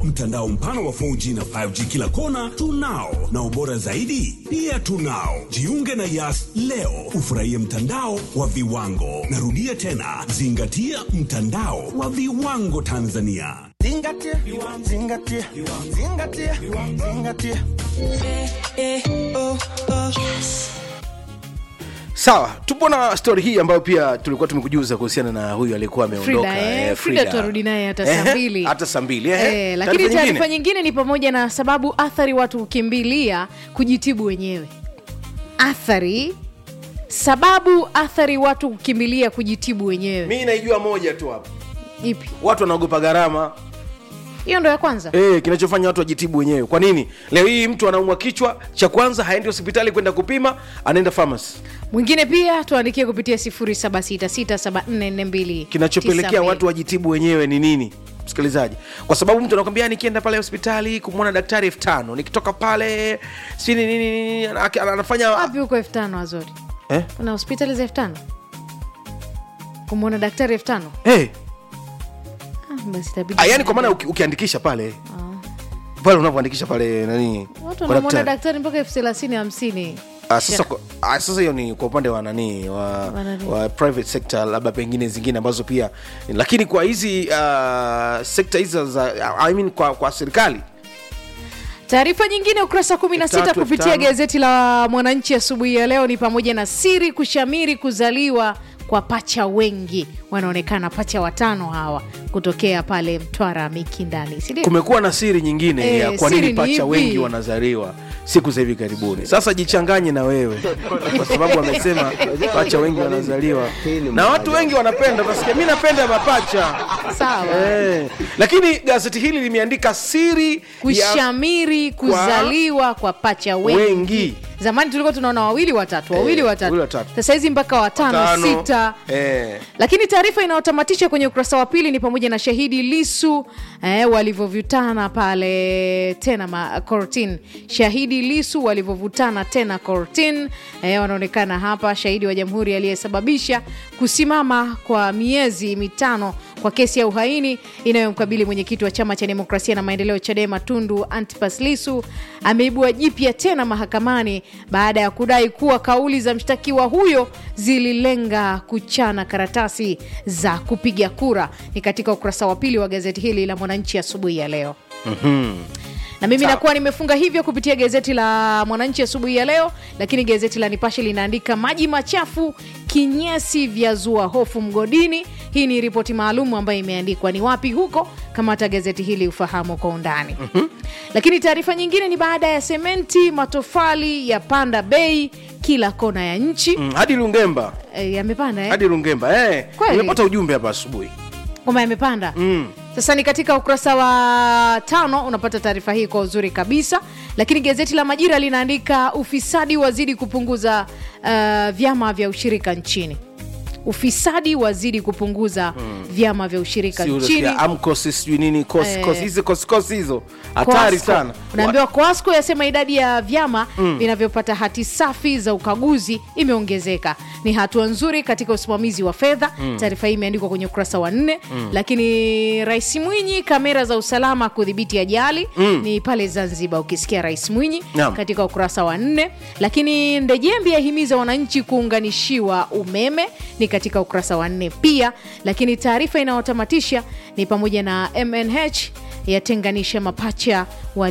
Mtandao mpana wa 4G na 5G kila kona tunao, na ubora zaidi pia tunao. Jiunge na Yas leo ufurahie mtandao wa viwango. Narudia tena, zingatia mtandao wa viwango Tanzania. Zingatia, zingatia, zingatia, zingatia. sawa tupo na stori hii ambayo pia tulikuwa tumekujuza kuhusiana na huyu aliyekuwa ameondoka Frida, eh, eh, Frida tutarudi naye hata saa Eh, mbili. hata saa mbili eh. Eh, lakini Taarifa taarifa nyingine? nyingine ni pamoja na sababu athari watu kukimbilia kujitibu wenyewe athari sababu athari watu kukimbilia kujitibu wenyewe mi naijua moja tu hapa ipi watu wanaogopa gharama hiyo ndo ya kwanza Eh, kinachofanya watu wajitibu wenyewe kwa nini leo hii mtu anaumwa kichwa cha kwanza haendi hospitali kwenda kupima anaenda famasi mwingine pia tuandikie kupitia 0766744292 kinachopelekea watu wajitibu wenyewe ni nini msikilizaji kwa sababu mtu anakwambia nikienda pale hospitali kumwona daktari elfu tano nikitoka pale si nini nini, nini, ana- ana- anafanya wapi huko elfu tano azori eh? kuna hospitali za elfu tano kumwona daktari elfu tano hey. ah, basi itabidi Ah, yani kwa maana uki, ukiandikisha pale pale unavyoandikisha pale nani watu kwa wanamwona daktari. daktari mpaka elfu thelathini hamsini Ah, sasa kwa- ah, sasa hiyo ni kwa upande wa nani wa, Wa nani? wa private sector labda pengine zingine ambazo pia lakini kwa hizi uh, sekta hizi za I mean, kwa, kwa serikali Taarifa nyingine ukurasa 16 Tatu, kupitia tano. gazeti la Mwananchi asubuhi ya leo ni pamoja na siri kushamiri kuzaliwa kwa pacha wengi, wanaonekana pacha watano hawa kutokea pale Mtwara Mikindani, si ndio? kumekuwa na siri nyingine Eh, ya kwa siri nini ni pacha ipi? wengi wanazaliwa siku za hivi karibuni sasa jichanganye na wewe kwa sababu amesema pacha wengi wanazaliwa na watu wengi wanapenda utasikia mi napenda mapacha Sawa. eh. lakini gazeti hili limeandika siri ya Kushamiri kuzaliwa kwa pacha wengi. wengi Zamani tulikuwa tunaona wawili watatu, wawili Eh, watatu, wawili watatu. sasa hizi mpaka watano, tano sita eh. lakini taarifa inayotamatisha kwenye ukurasa wa pili ni pamoja na shahidi lisu eh, walivyovutana pale tena ma, kortin shahidi lisu walivyovutana tena kortin eh, wanaonekana hapa shahidi wa jamhuri aliyesababisha kusimama kwa miezi mitano kwa kesi ya uhaini inayomkabili mwenyekiti wa chama cha demokrasia na maendeleo chadema tundu antipas lisu ameibua jipya tena mahakamani baada ya kudai kuwa kauli za mshtakiwa huyo zililenga kuchana karatasi za kupiga kura ni katika ukurasa wa pili wa gazeti hili la mwananchi asubuhi ya leo na mimi nakuwa nimefunga hivyo kupitia gazeti la mwananchi asubuhi ya leo lakini gazeti la nipashe linaandika maji machafu kinyesi vya zua hofu mgodini hii ni ripoti maalum ambayo imeandikwa ni wapi huko kama hata gazeti hili ufahamu kwa undani lakini taarifa nyingine ni baada ya sementi matofali ya panda bei kila kona ya nchi mm, hadi lungemba e, yamepanda eh? hadi lungemba eh. Kweli? nimepata ujumbe hapa asubuhi kwamba yamepanda mm. sasa ni katika ukurasa wa tano unapata taarifa hii kwa uzuri kabisa lakini gazeti la majira linaandika ufisadi wazidi kupunguza uh, vyama vya ushirika nchini ufisadi wazidi kupunguza vyama vya ushirika Si nchini unasikia amkosi sijui nini kosi Eh. kosi hizi kosikosi hizo hatari Coasco. sana unaambiwa coasco yasema idadi ya vyama vinavyopata hati safi za ukaguzi imeongezeka ni hatua nzuri katika usimamizi wa fedha taarifa hii imeandikwa kwenye ukurasa wa nne lakini rais mwinyi kamera za usalama kudhibiti ajali ni pale zanzibar ukisikia rais mwinyi Naam. katika ukurasa wa nne lakini ndejembi yahimiza wananchi kuunganishiwa umeme ni katika ukurasa wa nne pia lakini taarifa inayotamatisha ni pamoja na mnh yatenganisha mapacha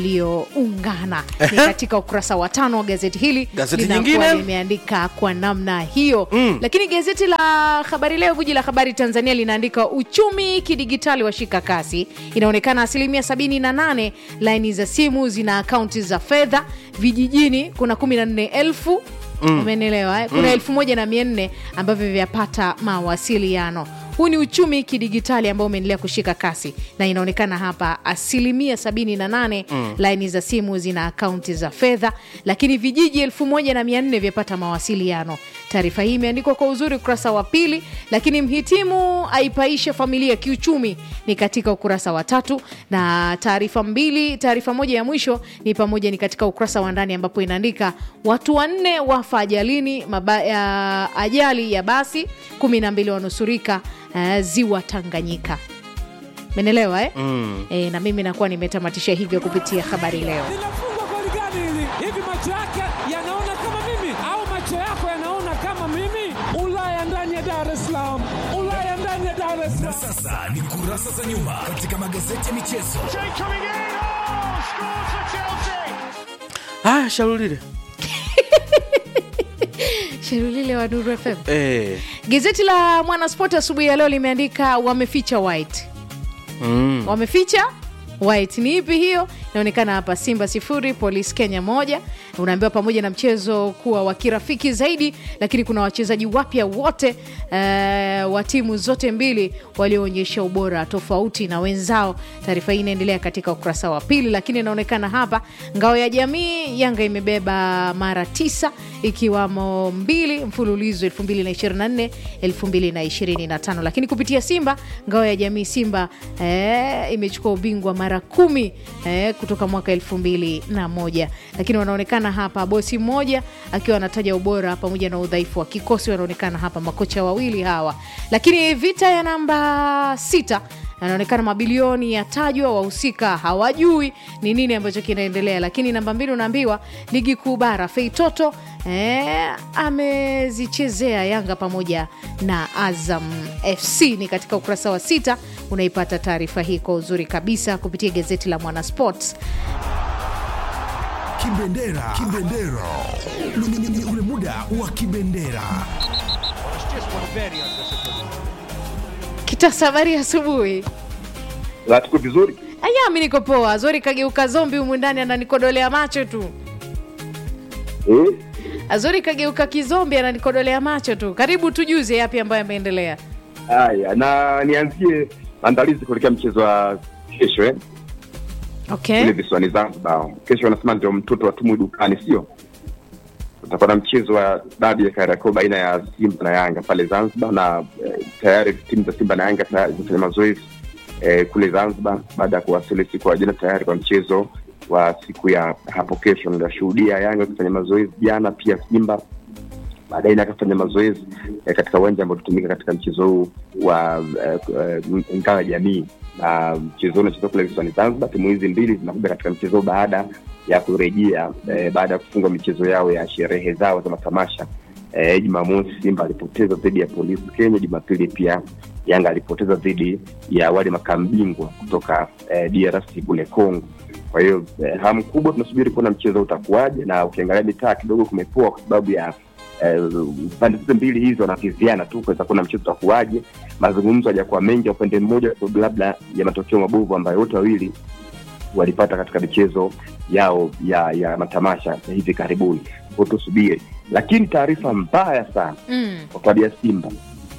walioungana ni katika ukurasa wa tano wa gazeti hili Gazeti linakuwa nyingine? limeandika kwa namna hiyo lakini gazeti la habari leo guji la habari tanzania linaandika uchumi kidigitali washika kasi inaonekana asilimia 78 laini za simu zina akaunti za fedha vijijini kuna 14 elfu umenielewa eh? kuna elfu moja na mia nne ambavyo vyapata mawasiliano huu ni uchumi kidigitali ambao umeendelea kushika kasi na inaonekana hapa asilimia 78 mm. laini za simu zina akaunti za fedha lakini vijiji 1400 vyapata mawasiliano taarifa hii imeandikwa kwa uzuri ukurasa wa pili lakini mhitimu aipaisha familia kiuchumi ni katika ukurasa wa tatu na taarifa mbili taarifa moja ya mwisho ni pamoja ni katika ukurasa wa ndani ambapo inaandika watu wanne wafa ajalini maba, ya, ajali ya basi 12 wanusurika uh, ziwa tanganyika menelewa eh? mm. e, na mimi nakuwa nimetamatisha hivyo kupitia habari leo linafungwa goli gani hili? Hivi macho yake yanaona kama mimi au macho yako yanaona kama mimi? Ulaya ndani ya Dar es Salaam, Ulaya ndani ya Dar es Na Salaam. sasa ni kurasa za nyuma katika magazeti ya michezo. haya sharulile sherulile wa Nuru FM eh. gazeti la mwanaspoti asubuhi ya leo limeandika wameficha white mm. wameficha white ni ipi hiyo inaonekana hapa simba sifuri polisi kenya moja unaambiwa pamoja na mchezo kuwa wa kirafiki zaidi lakini kuna wachezaji wapya wote uh, wa timu zote mbili walioonyesha ubora tofauti na wenzao taarifa hii inaendelea katika ukurasa wa pili lakini inaonekana hapa ngao ya jamii yanga imebeba mara tisa ikiwamo mbili mfululizo 2024 2025 lakini kupitia simba ngao ya jamii simba eh, imechukua ubingwa mara kumi eh, kutoka mwaka 2001 lakini wanaonekana hapa bosi mmoja akiwa anataja ubora pamoja na udhaifu wa kikosi wanaonekana hapa makocha wawili hawa lakini vita ya namba sita anaonekana mabilioni yatajwa wahusika hawajui ni nini ambacho kinaendelea lakini namba mbili unaambiwa ligi kuu bara feitoto eh, amezichezea yanga pamoja na azam fc ni katika ukurasa wa sita unaipata taarifa hii kwa uzuri kabisa kupitia gazeti la mwanasports Kibendera, kibendera, Ni- ni- ni- ni ule muda wa kibendera. kitasa habari ya asubuhi La, tuko vizuri aya mi niko poa zori kageuka zombi humu ndani ananikodolea macho tu eh? azori kageuka kizombi ananikodolea macho tu karibu tujuze yapi ambayo yameendelea Haya, na nianzie maandalizi kuelekea mchezo wa kesho eh? okay kule visiwani Zanzibar. Kesho wanasema ndio mtoto wa tumu dukani, sio? Utakuwa na mchezo wa dabi ya Kariakoo baina ya Simba na Yanga pale Zanzibar, na eh, tayari timu za Simba na Yanga tayari zimefanya mazoezi eh, kule Zanzibar baada ya kuwasili siku ya jana tayari kwa mchezo wa siku ya hapo kesho. Nitashuhudia Yanga wakifanya mazoezi jana, pia Simba baadaye naye akafanya mazoezi eh, katika uwanja ambao tutumika katika mchezo huu wa eh, eh, ngao ya jamii na mchezo huu unachezwa kule visiwani Zanzibar. Timu hizi mbili zinakuja katika mchezo huu baada ya kurejea eh, baada ya kufunga michezo yao ya sherehe zao za matamasha eh, Jumamosi Simba alipoteza dhidi ya Polisi Kenya, Jumapili pia Yanga alipoteza dhidi ya wale makamu bingwa kutoka eh, DRC kule Congo. Kwa hiyo eh, hamu kubwa tunasubiri kuona mchezo utakuwaje, na ukiangalia mitaa kidogo kumepoa kwa sababu ya eh, pande zote mbili hizo wanakiziana tu kuweza kuona mchezo utakuwaje. Mazungumzo hajakuwa mengi ya upande mmoja, kwa sababu labda ya matokeo mabovu ambayo wote wawili walipata katika michezo yao ya ya matamasha ya hivi karibuni. Kwa hiyo tusubiri, lakini taarifa mbaya sana mm. kwa klabu ya Simba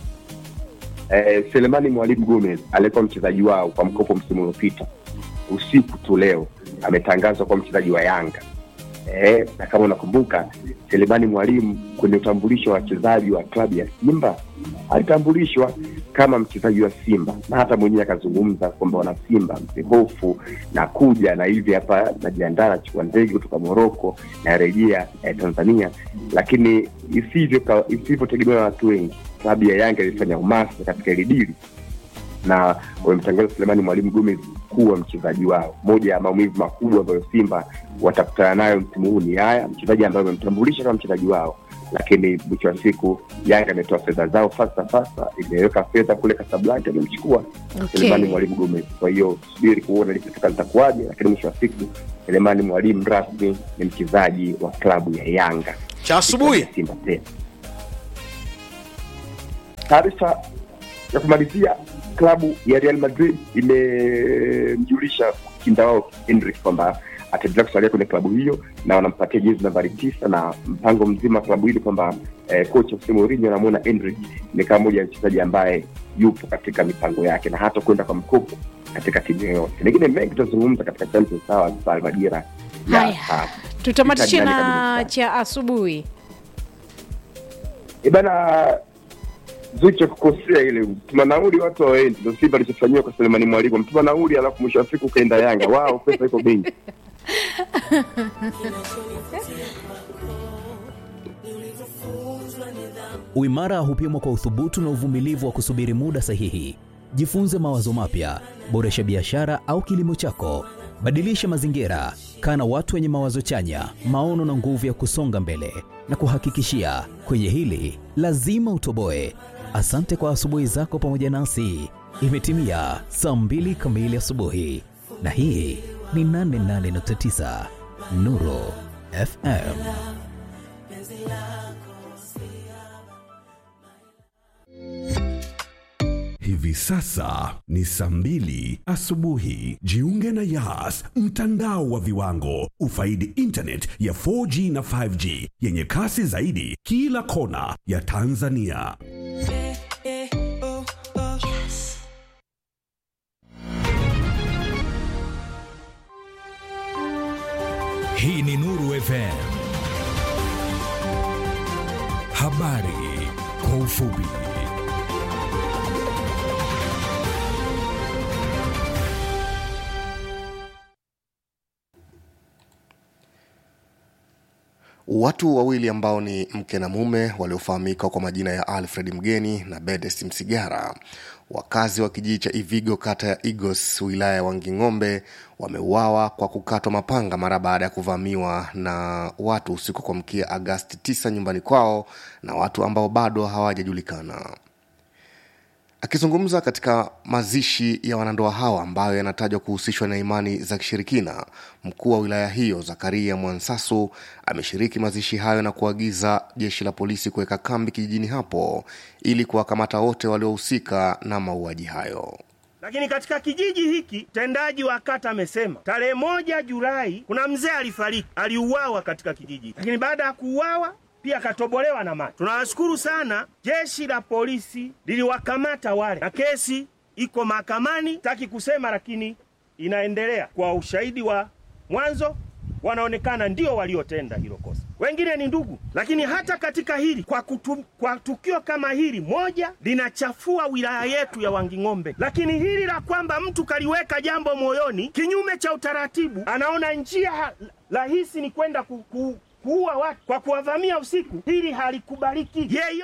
eh, Selemani Mwalimu Gomez aliyekuwa mchezaji wao kwa mkopo msimu uliopita, usiku tu leo ametangazwa kuwa mchezaji wa Yanga. Eh, na kama unakumbuka Selemani Mwalimu kwenye utambulisho wa wachezaji wa klabu ya Simba alitambulishwa kama mchezaji wa Simba na hata mwenyewe akazungumza kwamba wana Simba msihofu na kuja na hivi hapa najiandaa nachukua ndege kutoka Moroko narejea eh, Tanzania, lakini isivyo ka- isivyotegemewa na watu wengi, klabu ya Yanga ilifanya umasa katika hili dili na wamemtangaza Selemani Mwalimu Gomez kuwa mchezaji wao. Moja ya maumivu makubwa ambayo Simba watakutana nayo msimu huu ni haya, mchezaji ambaye wamemtambulisha kama mchezaji wao, lakini mwisho wa siku Yanga imetoa fedha zao fasta fasta, imeweka fedha kule Casablanca, imemchukua Okay. Selemani Mwalimu Gomez. Kwa hiyo subiri kuona likifika litakuwaje, lakini mwisho wa siku Selemani Mwalimu rasmi ni mchezaji wa klabu ya Yanga cha asubuhi Simba tena. Taarifa ya kumalizia, klabu ya Real Madrid imemjulisha kinda wao Endrick kwamba ataendelea kusalia kwenye klabu hiyo na wanampatia jezi nambari tisa na mpango mzima wa klabu hili kwamba eh, kocha Jose Mourinho anamwona Endrick ni kama moja ya mchezaji ambaye yupo katika mipango yake na hata kwenda kwa mkopo katika timu yoyote. Mengine mengi tutazungumza katika Champions Hours pale majira ya haya saa tutamatishe Italiani na kabisa. cha asubuhi Eh bana Zuchu kukosea ile mtuma nauli watu waendi, ndio Simba alichofanyiwa kwa Selemani Mwalimu, mtuma nauli alafu mwisho wa siku ukaenda Yanga. Wao pesa iko benki. Uimara hupimwa kwa uthubutu na uvumilivu wa kusubiri muda sahihi. Jifunze mawazo mapya, boresha biashara au kilimo chako, badilisha mazingira, kaa na watu wenye mawazo chanya, maono na nguvu ya kusonga mbele. Na kuhakikishia kwenye hili lazima utoboe. Asante kwa asubuhi zako pamoja nasi. Imetimia saa mbili kamili asubuhi, na hii ni 88.9 Nuru FM. Hivi sasa ni saa mbili asubuhi. Jiunge na Yas, mtandao wa viwango. Ufaidi internet ya 4G na 5G yenye kasi zaidi kila kona ya Tanzania. Hii ni Nuru FM. Habari kwa ufupi. Watu wawili ambao ni mke na mume waliofahamika kwa majina ya Alfred Mgeni na Bedest Msigara, wakazi wa kijiji cha Ivigo kata ya Igos wilaya ya Wanging'ombe wameuawa kwa kukatwa mapanga mara baada ya kuvamiwa na watu usiku kwa mkia Agasti 9 nyumbani kwao na watu ambao bado hawajajulikana. Akizungumza katika mazishi ya wanandoa hawa ambayo yanatajwa kuhusishwa na imani za kishirikina, mkuu wa wilaya hiyo Zakaria Mwansasu ameshiriki mazishi hayo na kuagiza jeshi la polisi kuweka kambi kijijini hapo ili kuwakamata wote waliohusika na mauaji hayo. Lakini katika kijiji hiki mtendaji wa kata amesema tarehe moja Julai kuna mzee alifariki, aliuawa katika kijiji, lakini baada ya kuuawa pia akatobolewa na macho. Tunawashukuru sana jeshi la polisi liliwakamata wale, na kesi iko mahakamani, taki kusema, lakini inaendelea kwa ushahidi wa mwanzo, wanaonekana ndio waliotenda hilo kosa, wengine ni ndugu. Lakini hata katika hili kwa, kutu, kwa tukio kama hili moja linachafua wilaya yetu ya Wanging'ombe, lakini hili la kwamba mtu kaliweka jambo moyoni kinyume cha utaratibu, anaona njia rahisi ni kwenda ku, ku, kuua watu kwa kuwavamia usiku, hili halikubaliki. Yeyo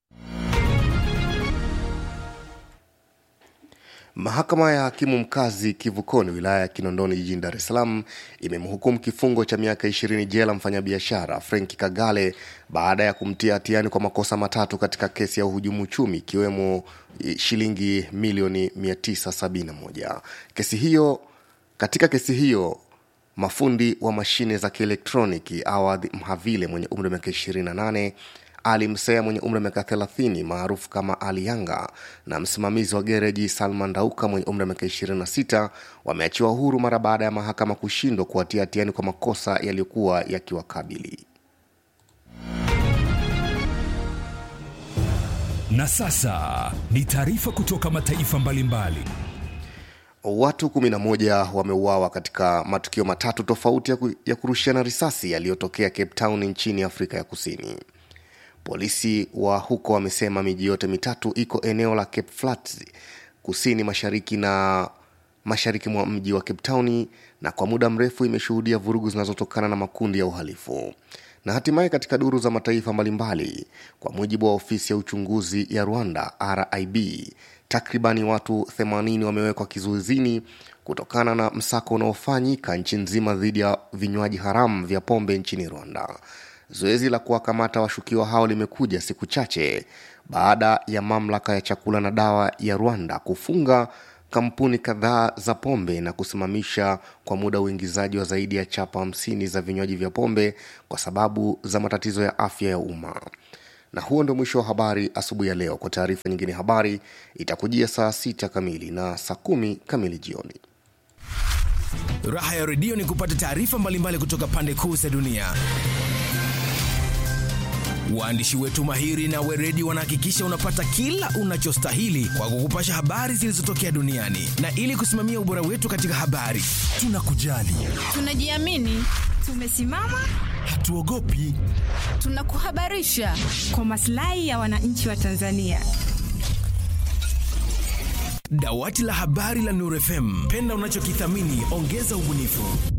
Mahakama ya hakimu mkazi Kivukoni wilaya ya Kinondoni jijini Dar es Salaam imemhukumu kifungo cha miaka ishirini jela mfanyabiashara Frenki Kagale baada ya kumtia hatiani kwa makosa matatu katika kesi ya uhujumu uchumi ikiwemo shilingi milioni 971. Kesi hiyo katika kesi hiyo mafundi wa mashine za kielektroniki Awadh Mhavile mwenye umri wa miaka 28 ali Msea mwenye umri wa miaka 30 maarufu kama Ali Yanga na msimamizi wa gereji Salman Dauka mwenye umri wa miaka 26 wameachiwa huru mara baada ya mahakama kushindwa kuwatia hatiani kwa makosa yaliyokuwa yakiwakabili. Na sasa ni taarifa kutoka mataifa mbalimbali. Watu 11 wameuawa katika matukio matatu tofauti ya, ku, ya kurushiana risasi yaliyotokea Cape Town nchini Afrika ya Kusini. Polisi wa huko wamesema miji yote mitatu iko eneo la Cape Flats kusini mashariki na mashariki mwa mji wa Cape Town na kwa muda mrefu imeshuhudia vurugu zinazotokana na makundi ya uhalifu. Na hatimaye katika duru za mataifa mbalimbali, kwa mujibu wa ofisi ya uchunguzi ya Rwanda RIB, takribani watu 80 wamewekwa kizuizini kutokana na msako unaofanyika nchi nzima dhidi ya vinywaji haramu vya pombe nchini Rwanda. Zoezi la kuwakamata washukiwa hao limekuja siku chache baada ya mamlaka ya chakula na dawa ya Rwanda kufunga kampuni kadhaa za pombe na kusimamisha kwa muda uingizaji wa zaidi ya chapa hamsini za vinywaji vya pombe kwa sababu za matatizo ya afya ya umma. Na huo ndio mwisho wa habari asubuhi ya leo. Kwa taarifa nyingine, habari itakujia saa sita kamili na saa kumi kamili jioni. Raha ya redio ni kupata taarifa mbalimbali kutoka pande kuu za dunia. Waandishi wetu mahiri na weredi wanahakikisha unapata kila unachostahili kwa kukupasha habari zilizotokea duniani, na ili kusimamia ubora wetu katika habari, tunakujali, tunajiamini, tumesimama, hatuogopi, tunakuhabarisha kwa maslahi ya wananchi wa Tanzania. Dawati la habari la Nuru FM, penda unachokithamini, ongeza ubunifu.